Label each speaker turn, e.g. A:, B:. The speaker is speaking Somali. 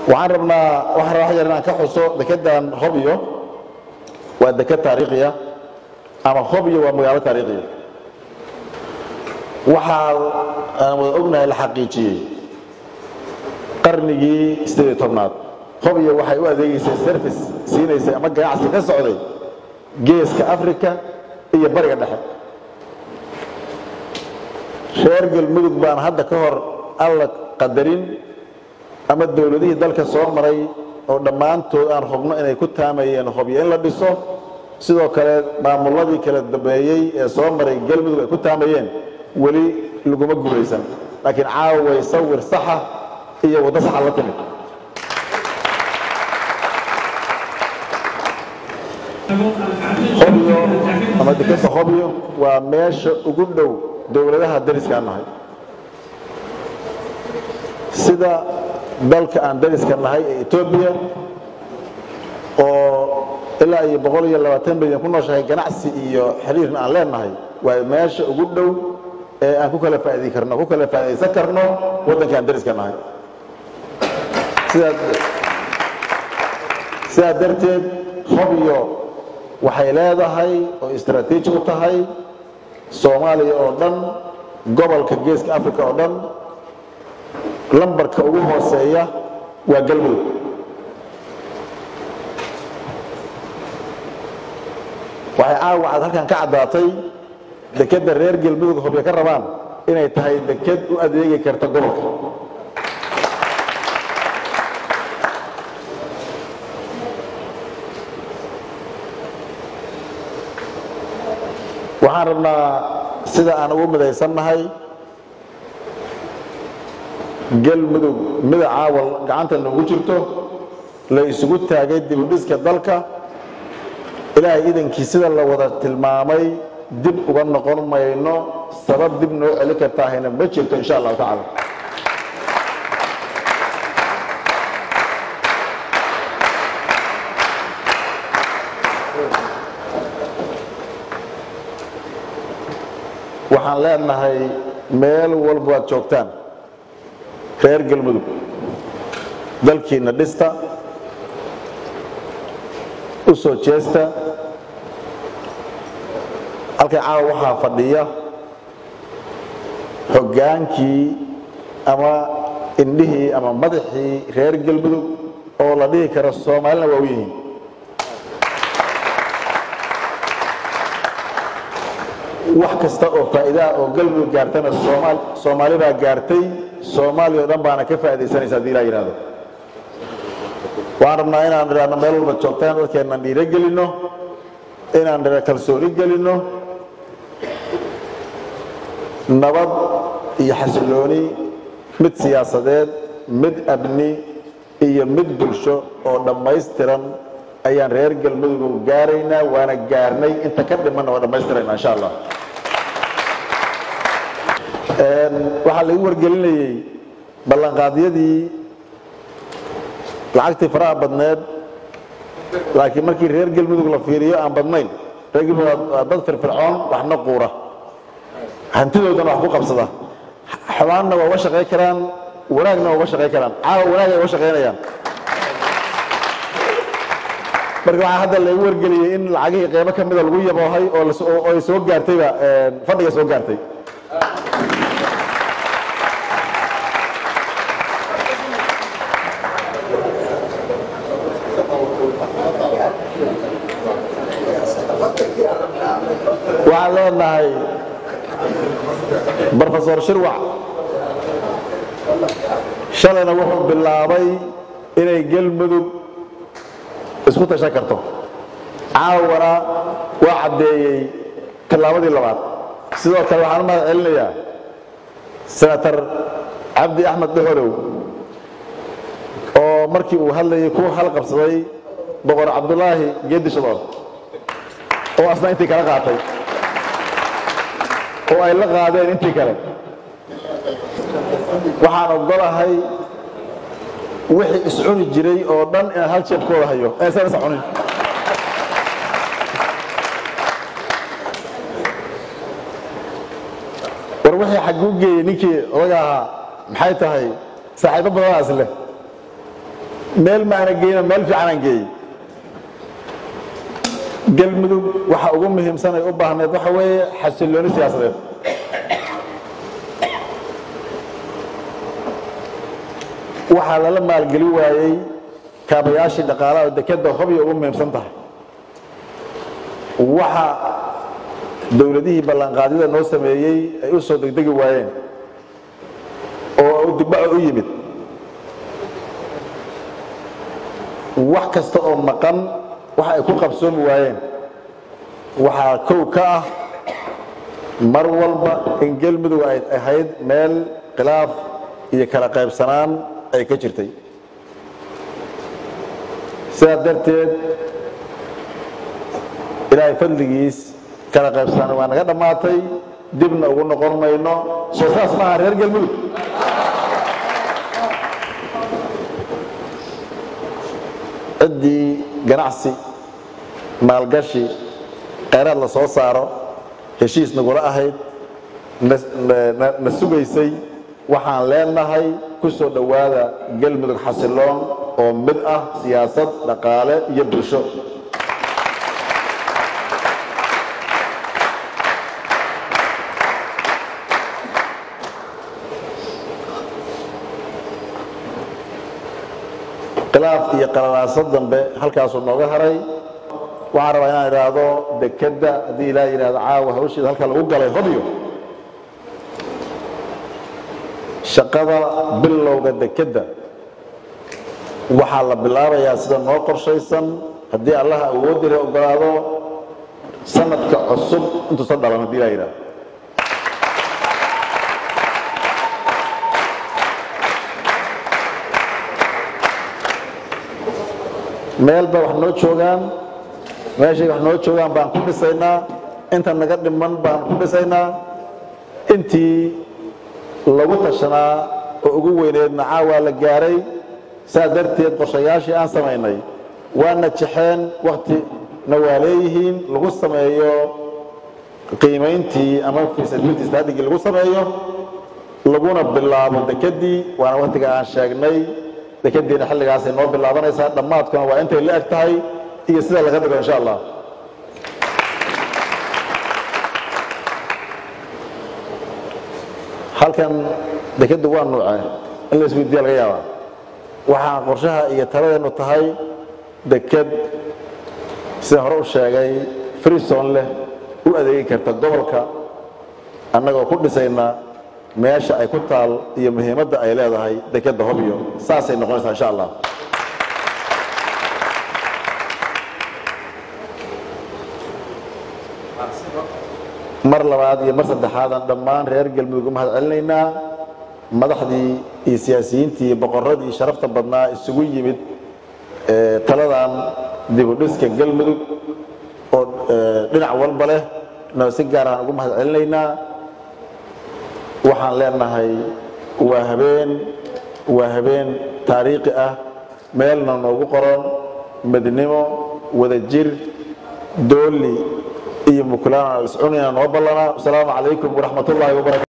A: waxaan rabnaa waxaan rabaa yar inaan ka xuso dekedan hobyo waa deked taariikhiya ama hobyo waa magaalo taariikhiya waxaa aan wada ognahay la xaqiijiyey qarnigii sideed iyo tobnaad hobyo waxay u adeegeysay service siinaysay ama ganacsi ka socday geeska africa iyo bariga dhexe reer galmudug baan hadda ka hor alla qadarin ama dowladihii dalka soo maray oo dhammaantood aan hubno inay ku taamayeen hobyo in la dhiso sidoo kale maamuladii kala dambeeyey ee soo maray galmudug ay ku taamayeen weli laguma guulaysan laakiin caaway sawir saxa iyo waddo saxa la timid hobyo ama dekeda hobyo waa meesha ugu dhow dowladaha dariskaan nahay sida dalka aan dariska nahay ee etoobiya oo ilaa iyo boqol iyo labaatan milyan ku nooshahay ganacsi iyo xiriirna aan leenahay waa meesha ugu dhow ee aan ku kala faa'idi karno ku kala faa'idaysan karno waddanka aan dariska nahay sidaa sidaa darteed hobyo waxay leedahay oo istaraatiiji u tahay soomaaliya oo dhan gobolka geeska africa oo dhan lambarka ugu hooseeya waa galmudug waxay caawa aad halkan ka caddaatay dekedda reer galmudug hobyo ka rabaan inay tahay deked u adeegi karta gobolka waxaan rabnaa sida aan ugu midaysannahay galmudug mida caawal gacanta noogu jirto la isugu taagay dibudhiska dalka ilaahay idankii sida la wada tilmaamay dib uga noqon mayno sabab dib noo celin kartaahayna ma jirto insha allahu tacaala waxaan leenahay meel walba waad joogtaan reer galmudug dalkiinna dhista u soo jeesta halkay caawa waxaa fadhiya hoggaankii ama indhihii ama madaxii reer galmudug oo la dhihi karo soomaalina waa u yihiin wax kasta oo faa'iidaha oo galmudug gaartana soomaal soomaali baa gaartay soomaaliya o dhan baana ka faa'iidaysanaysa hadii ilaa yidhahdo waxaan rabnaa inaan idhaahno meel walba joogtaan dadkeennan dhiiro gelinno inaan dhira kalsooni gelinno nabad iyo xasillooni mid siyaasadeed mid abni iyo mid bulsho oo dhammaystiran ayaan reer galmudug gaaraynaa waana gaarnay inta ka dhimanna waa dhammaystirayna insha allah waxaa lagu wargelinayey ballanqaadyadii lacagtii faraha badneed laakiin markii reer galmudug la fiiriyo aan badnayn reer galmudug waa dad firfircoon waxna quura hantidoodana wax ku qabsada xumaanna waa uga shaqayn karaan wanaagna waa uga shaqayn karaan caawa wanaag ay uga shaqaynayaan marka waxaa hadda lagu wargeliyey in lacagihii qeybo ka mida lagu yaboohay oo ay soo gaartayba fadhiga soo gaartay waxaan leenahay brofesor shirwac shalayna wuxuu bilaabay inay galmudug isku tashan karto caawana waa caddeeyey tallaabadii labaad sidoo kale waxaan u mahad celinayaa senator cabdi axmed dhuxolow oo markii uu hadlayay ku halqabsaday boqor cabdulaahi geedi shadool oo asna intii kala qaatay oo ay la qaadeen intii kale waxaan ogolahay wixii iscuni jiray oo dhan inaan hal jeebkooda hayo aysan is cunin war wixii xagguu geeyey ninkii odaga ahaa maxay tahay saaxiibo badanaas leh meel maana geyno meel fiicanaan geeyey galmudug waxa ugu muhiimsan ay u baahneed waxa weeye xasillooni siyaasadeed waxaa lala maalgeli waayey kaabayaashii dhaqaalaha oo dekadda hobya ugu muhiimsan tahay waxa dowladihii ballanqaadyada noo sameeyey ay u soo degdegi waayeen oo dibbaco u yimid wax kasta oo maqan waxa ay ku qabsoomi waayeen waxaa kow ka ah mar walba in galmudug ay ahayd meel khilaaf iyo kala qaybsanaan ay ka jirtay sidaas darteed ilaahay fadligiis kala qaybsanaan waa naga dhammaatay dibna ugu noqon mayno soo saas maaha reer galmudug ciddii ganacsi maalgashi kheyraad la soo saaro heshiis nagula ahayd na sugaysay waxaan leenahay ku soo dhowaada galmudug xasiloon oo mid ah siyaasad dhaqaale iyo bulsho khilaaf iyo qalalaaso dambe halkaasuu nooga haray waxaan rabaa inaan idhaahdo dekedda haddii ilaah yidhahdo caawa hawsheeda halka lagu galay hobyo shaqada bilowga dekedda waxaa la bilaabayaa sida noo qorshaysan haddii allaha awoodira ogolaado sanadka cusub intuusan dhalan haddii ilah yidhahdo meel ba wax noo joogaan meeshay wax noo joogaan baan ku dhisaynaa inta naga dhiman baan ku dhisaynaa intii lagu tashanaa oo ugu weyneedna caawaa la gaaray saas darteed qorshayaashii aan samaynay waana jexeen waktina waa leeyihiin lagu sameeyo qiimayntii ama feasibility studigii lagu sameeyo laguna bilaabo dekedii waana waktiga aan sheegnay dekadiina xilligaasay noo bilaabanaysaa dhammaadkuna waa intay la eg tahay iyo sida laga dhigo insha allah halkan dekaddu waa nuuce in la isweydiiya laga yaabaa waxaa qorshaha iyo taladeenu tahay deked sida hore u sheegay freeson leh u adeegi karta gobolka annagoo ku dhisayna meesha ay ku taal iyo muhiimadda ay leedahay dekedda hobyo saasay noqonaysaa insha allah mar labaad iyo mar saddexaadaan dhammaan reer galmudug u mahad celinaynaa madaxdii iyo siyaasiyiintii iyo boqorradii sharafta badnaa isugu yimid taladan dibudhiska galmudug oo dhinac walba leh na si gaar aan ugu mahad celinaynaa waxaan leenahay waa habeen waa habeen taariikhi ah meelna noogu qoran midnimo wadajir dooli iyo mukulaana iscunina noo ballanaa wasalaamu calaykum waraxmat ullaahi wabarakatu